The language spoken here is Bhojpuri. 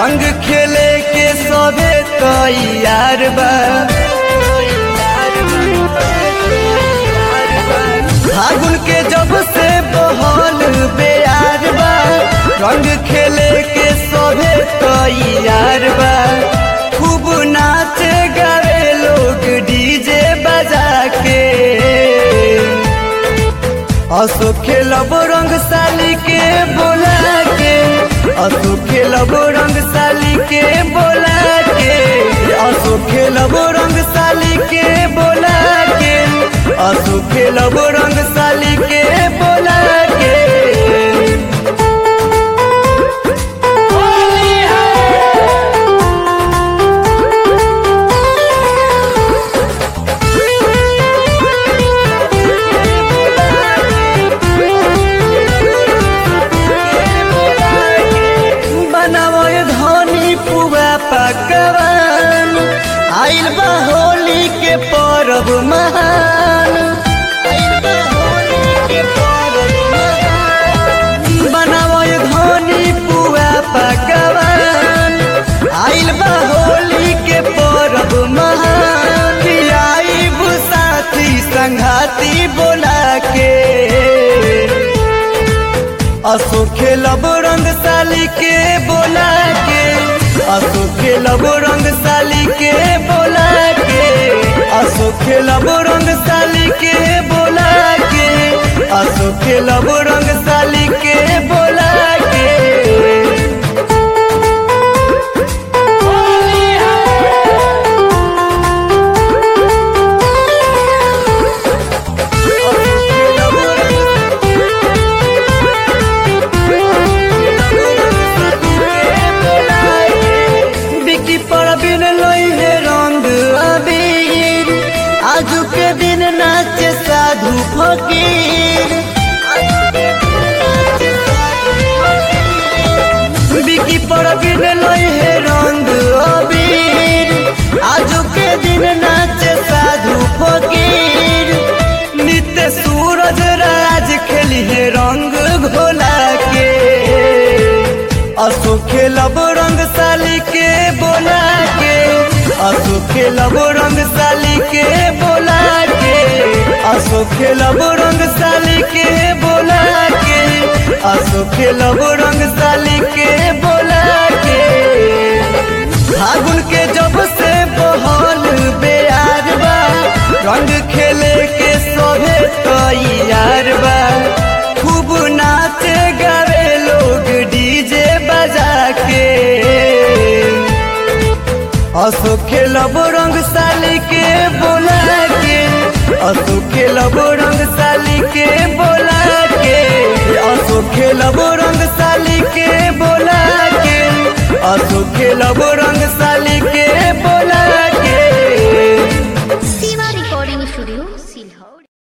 रंग खेले के सभे तैयार बा फागुन के जब से बहल बेयार बा रंग खेले के सभे तैयार बा खूब नाचे गावे लोग डीजे बजा के असो खेलब रंग साली के बोला के असो खेलब रंग साली के बोला के असो खेलब रंग साली के बोला के असो खेलब रंग साली के बोला के बनावो धनी पुआ पकवान आइल बा होली के परब महान आइल बा होली के परब महान। बनावो धनी पुआ पकवान आइल बा होली के परब महान आइब साथी संघाती बोला के असो खेलब रंग साली के बोला के असो खेलब रंग साली के बोला के असो खेलब रंग साली के बोला के असो खेलब रंग साली के बोला के बिकी पर बिन लई है रंग अबीर आजू के दिन नाचे साधु फकीर बिकी पर बिन लई है रंग अबीर आजू के दिन नाचे साधु फकीर नित्य सूरज राज खेली है रंग घोला के असो खेलब रंग साली के बोला के असो खेलब रंग साली के बोला के असो खेलब रंग साली के बोला के असो खेलब रंग साली के बोला के फागुन के जब से बहल बेयार बा रंग खेले के सभे तैयार बा खूब नाचे गावे लोग डीजे बजा के असो खेलब रंग साली के बोला के असो खेलब रंग साली के बोला के असो खेलब रंग साली के बोला के असो खेलब रंग साली के